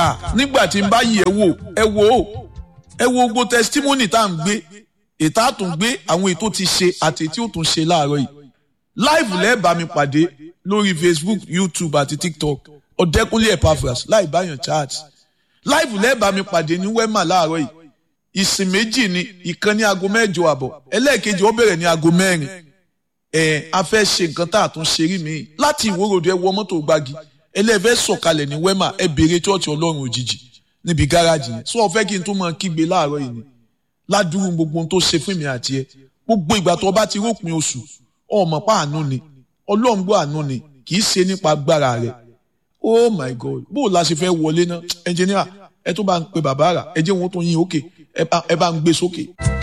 nígbà tí n bá yí ẹ wò ẹ wò ó ẹ wo gbogbo testimony tá à ń gbé ètò àtúngbé àwọn ètò ti ṣe àti ètò òtún ṣe láàárọ̀ yìí live lẹ́ẹ̀bà mi pàdé lórí facebook youtube àti tiktok ọ̀dẹ́kúnlé epaphras láì báyàn chat live lẹ́ẹ̀bà mi pàdé ní wema láàárọ̀ yìí ìsìn méjì ni ìkan ní aago mẹ́jọ àbọ̀ ẹlẹ́ẹ̀kejì ó bẹ̀rẹ̀ ní aago mẹ́rin ẹ̀ a fẹ́ ṣe nǹkan tá a tún ṣe rí mi láti ìwórodò ẹ wọ mọ́tò gbági ẹlẹ́ẹ̀fẹ́ sọ̀kalẹ̀ ní wema ẹ béèrè chọ́ọ̀chì ọlọ́run òjijì níbi gáràjì yẹn sọ fẹ́ kí n tún máa kígbe láàárọ̀ yìí ni ládùúgbò gbogbo ohun tó ṣe fún mi àti ẹ gbogbo ìgbà tó bá ti rópin oṣù ọmọ pa àánú ni ọlọ́run gbọ́ àánú ni kì í ṣe nípa agbára rẹ oh my god bó o la ṣe fẹ́ wọlé náà ẹnjìníà ẹ tó bá ń pe bàbá rà ẹ jẹ́ wọn tó yin òkè ẹ bá ń gbé sókè.